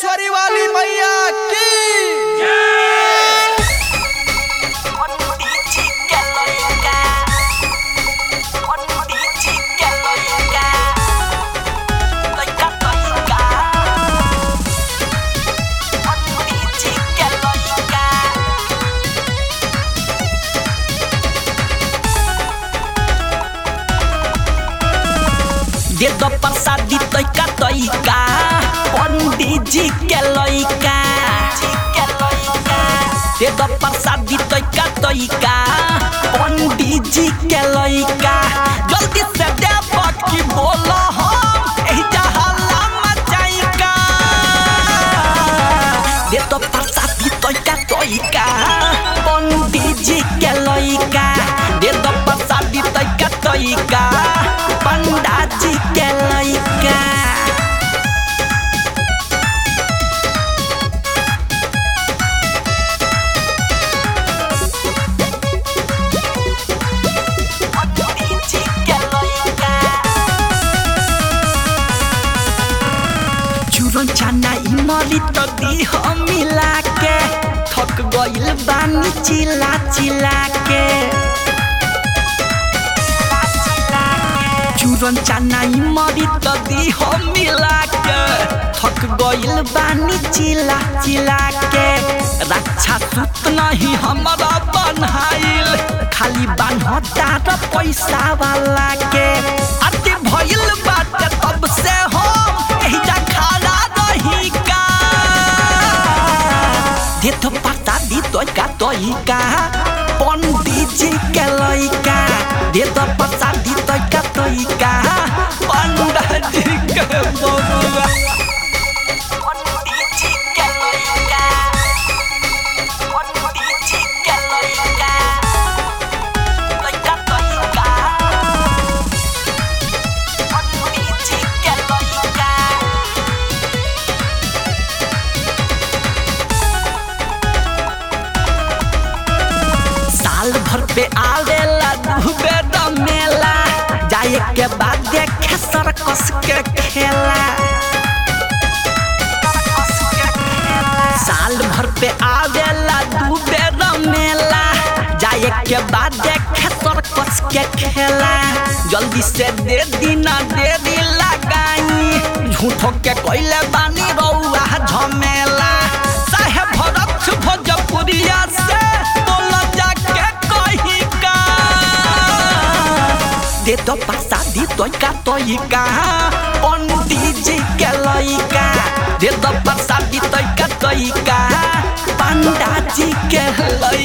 मुंडेश्वरी वाली मैया की दे दो प्रसादी तैका तैका पंडित जी के लइका दे दो प्रसादी तैका तैका पंडित जी के लइका जल्दी से दे बाकी बोलो हम एही जहला मचाइका दे दो प्रसादी तैका तैका पंडित जी के लइका दे दो प्रसादी तैका तैका पंडा जी के लइका चूरन चना इमली तो दी हम मिला के थक गइल बानी चिला चिला के चूरन चना इमली तो दी हम मिला के थक गइल बानी चिला चिला के रक्षा सूत नहीं हमारा बनहाइल खाली बान्हता र पैसा वाला के अति भइल बाटे तब से हम एहिजा खड़ा रही का दे तो पता दी तो का तो का पंडित जी के लइका दे तो पता दी तो का तो का पंडित जी के बबुआ साल भर पे आवेला डूबे द मेला जाए के बाद देखे सर्कस के खेला साल भर पे आवेला डूबे द मेला जाए के बाद देखे सर्कस के खेला जल्दी से दे दीना दे दी लगाई झूठो के कोइले बानी रउआ झमेला साहेब भरत भोजपुरिया से बोला जाके कही का दे तो प्रसादी तो का तो का पंडित जी के लइका दे तो प्रसादी तो का तो का पंडा जी के लइका